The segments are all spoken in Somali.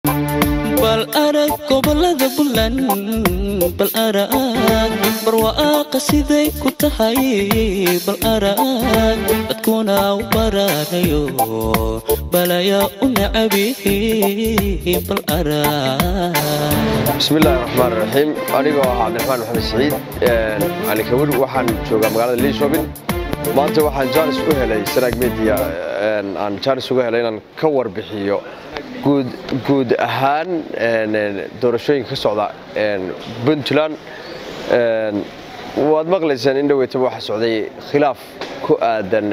bal arag gobolada buntland bal arag barwa'aaqa siday ku tahay bal arag dadkuna u baraarayo balaya u nacabihi bal arag bismillahi raxmaan raxiim anigoo ah cabdiraxmaan maxamed siciid cali kawir waxaan joogaa magaalada liishobin maanta waxaan jaanis u helay sanaag media aan jaanis uga helay inaan ka warbixiyo guud ahaan doorashooyinka ka socda puntland waad maqlaysaan in dhaweytaba waxaa socday khilaaf ku aadan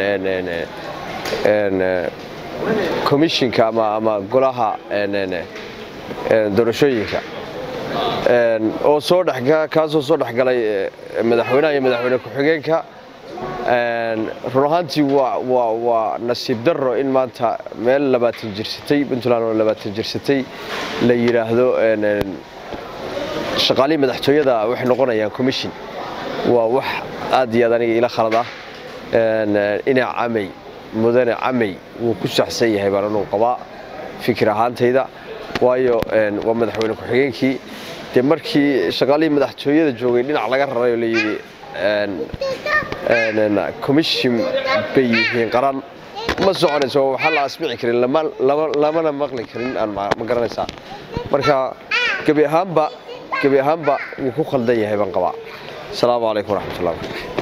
komishinka ama golaha doorashooyinka oo soo kaasoo soo dhexgalay madaxweynaha iyo madaxweyne ku-xigeenka run ahaantii waa nasiib daro in maanta meel labaatan jirsatay puntland oo labaatan jirsatay la yidhaahdo shaqaalihii madaxtooyada waxay noqonayaan commission waa wax aad iyo aad aniga ila khalad ah ina camay mudane camay wuu ku saxsan yahay baan anuu qabaa fikir ahaantayda waayo waa madaxweyne ku-xigeenkii dee markii shaqaalihii madaxtooyada joogay dhinac laga raray oo layidhi commission bay yihiin qaran ma soconayso waxaa la asbici karin lamana maqli karin ma garanaysaa marka gebi ahaanba gebi ahaanba wuu ku khaldan yahay baan qabaa asalaamu calaykum waraxmatullahi